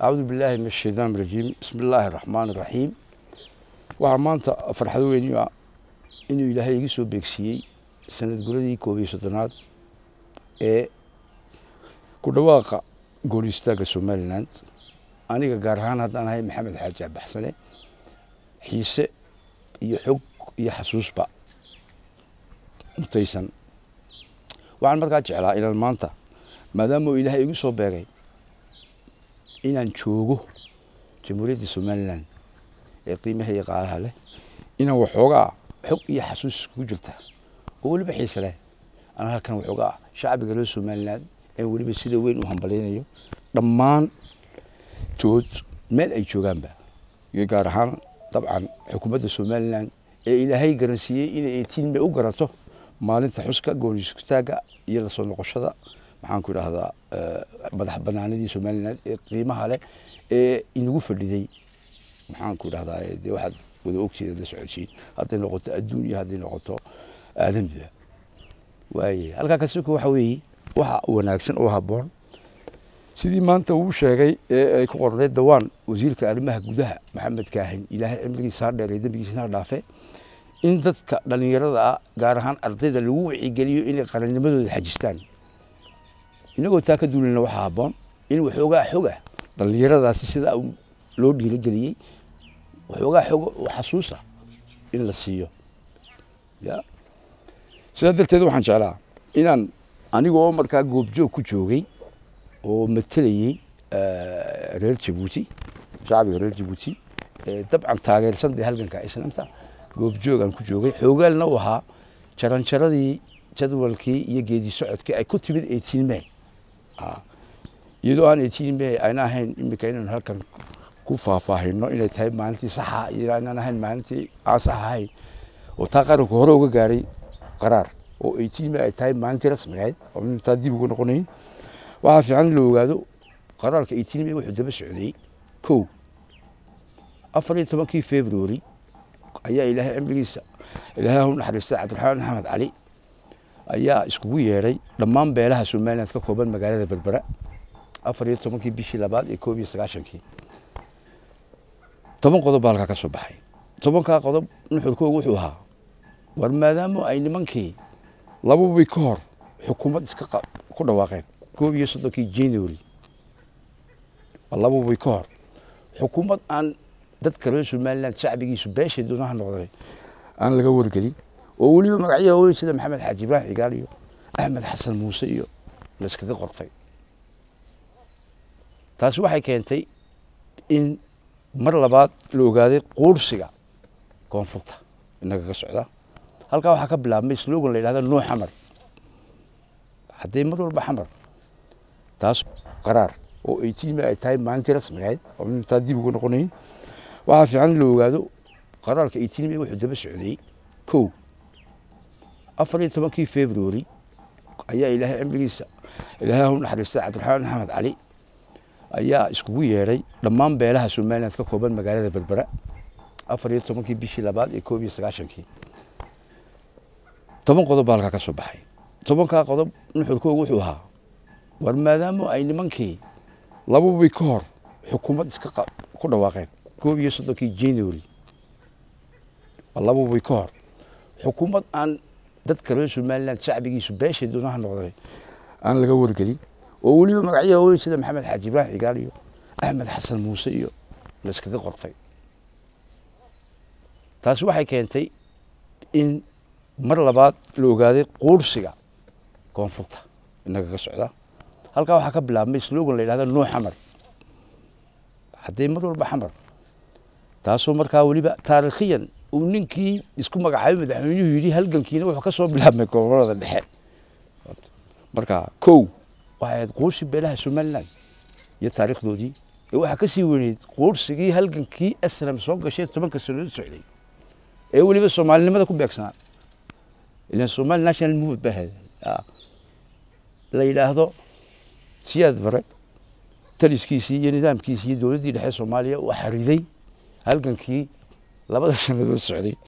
acuudu billaahi min ashaytaan rajiim bismi illaahi araxmaan iraxiim waxaa maanta farxad weyni ah inuu ilaahay iga soo beegsiiyey sanad guradii koob iyo soddonaad ee ku dhawaaqa gool istaagga somalilan aniga gaar ahaan haddaan ahay maxamed xaaji abaxsane xiise iyo xog iyo xasuusba mutaysan waxaan markaa jeclaa inaan maanta maadaama uu ilaahay igu soo beegay inaan joogo jamhuuriyadda somalilan ee qiimaha iyo qaalaha leh inaan waxoogaa xog iyo xasuus iskugu jirta oo weliba xiise leh aan halkan waxoogaa shacbiga reer somalilan ee weliba sida weyn u hambalyaynayo dhammaan tood meel ay joogaanba iyo gaar ahaan dabcan xukuumadda somalilan ee ilaahay garansiiyey inay eetiinme u garato maalinta xuska gooniskutaagga iyo lasoo noqoshada maxaan ku idhahdaa madax banaanidii somalilan ee qiimaha leh ee inagu fadhiday maxaan ku idhahdaa dee waxaad wada ogteeda la socodsiin hadday noqoto adduun iyo hadday noqoto aadamiba waaye halkaa kasiko waxa weeye waxa wanaagsan oo habboon sidii maanta uu sheegay ee ay ku qorneed dawaan wasiirka arrimaha gudaha maxamed kaahin ilaahay cimrigiisa ha dheer ee dembigiisana ha dhaafe in dadka dhallinyarada ah gaar ahaan ardayda lagu wacigeliyo inay qarannimadooda xajistaan inagoo taa ka duulina waxaa habboon in waxoogaa xoga dhallinyaradaasi sidaa loo dhiirogeliyey waxoogaa xoga oo xasuusa in la siiyo ya sidaa darteed waxaan jeclaa inaan aniga oo markaa goobjoog ku joogay oo matelayey reer jabuuti shacbiga reer jabuuti dabcan taageersan dee halganka islaamta goobjoogaan ku joogay xoogaalna u ahaa jaranjaradii jadwalkii iyo geedi socodkii ay ku timid eighteen may iyadoo aan eighteen may ayna ahayn imika inaan halkan ku faahfaahino inay tahay maalintii saxa iyo aynaan ahayn maalintii aan sax ahayn oo taa qaranku hore uga gaadhay qaraar oo eighteen may ay tahay maalintii rasmigayd oo taa dib uga noqonayn waxaa fiican in la ogaado qaraarka eighteen may wuxuu daba socday kow afar iyo tobankii february ayaa ilaahay cimrigiisa ilaahay hu naxariistay cabdiraxmaan maxamed cali ayaa iskugu yeedhay dhammaan beelaha somaliland ka kooban magaalada berbera afar iyo tobankii bishii labaad iyo koob iyo sagaashankii toban qodob baa halkaa ka soo baxay tobankaa qodob nuxurkoogu wuxuu ahaa war maadaama ay nimankii lababay ka hor xukuumad iska ku dhawaaqeen koob iyo soddonkii january lababay ka hor xukuumad aan dadka reer somaliland shacbigiisu beeshay doonaha noqday aan laga wargelin oo weliba magacyaha weyn sida maxamed xaaji ibraahim cigaal iyo axmed xasan muuse iyo layskaga qortay taasi waxay keentay in mar labaad la ogaaday quursiga koonfurta inaga ka socda halkaa waxaa ka bilaabmay slogan la yidhahda noo xamar haddee mar walba xamar taas qaraar oo eighteen may ay tahay maalintii rasmigayd oo taa dib uga noqonayn waxaa fiican in la ogaado qaraarka eighteen may wuxuu daba socday kow afar iyo tobankii february ayaa ilaahay cimrigiisa ilaahay hu naxariistay cabdiraxmaan maxamed cali ayaa iskugu yeedhay dhammaan beelaha somaliland ka kooban magaalada berbera afar iyo tobankii bishii labaad iyo koob iyo sagaashankii toban qodob baa halkaa ka soo baxay tobankaa qodob nuxurkoogu wuxuu ahaa war maadaama ay nimankii lababay ka hor xukuumad iska ku dhawaaqeen koob iyo soddonkii january lababay ka hor xukuumad aan dadka reer somaliland shacbigiisu beeshay doonaha noqday aan laga wargelin oo weliba magacyaha weyn sida maxamed xaaji ibraahim cigaal iyo axmed xasan muuse iyo layskaga qortay taasi waxay keentay in mar labaad la ogaaday quursiga koonfurta inaga ka socda halkaa waxaa ka bilaabmay slogan la yidhahda noo xamar haddee mar walba xamar taasoo markaa weliba taarikhiyan uu ninkii isku magacaabay madaxweynuhu yidhi halgankiina wuxuu ka soo bilaabmay gobolada dhexe marka kow waxay ahayd quursi beelaha somaliland iyo taariikhdoodii ee waxaa ka sii weyneyd quursigii halgankii aslam soo gashay tobanka sannadood socday ee weliba soomaalinimada ku beegsanaa ilan somali national movement ba ahayd la yidhaahdo siyaad bare taliskiisii iyo nidaamkiisii iyo dowladdii dhexe soomaaliya waxaa riday halgankii labada sannadood socday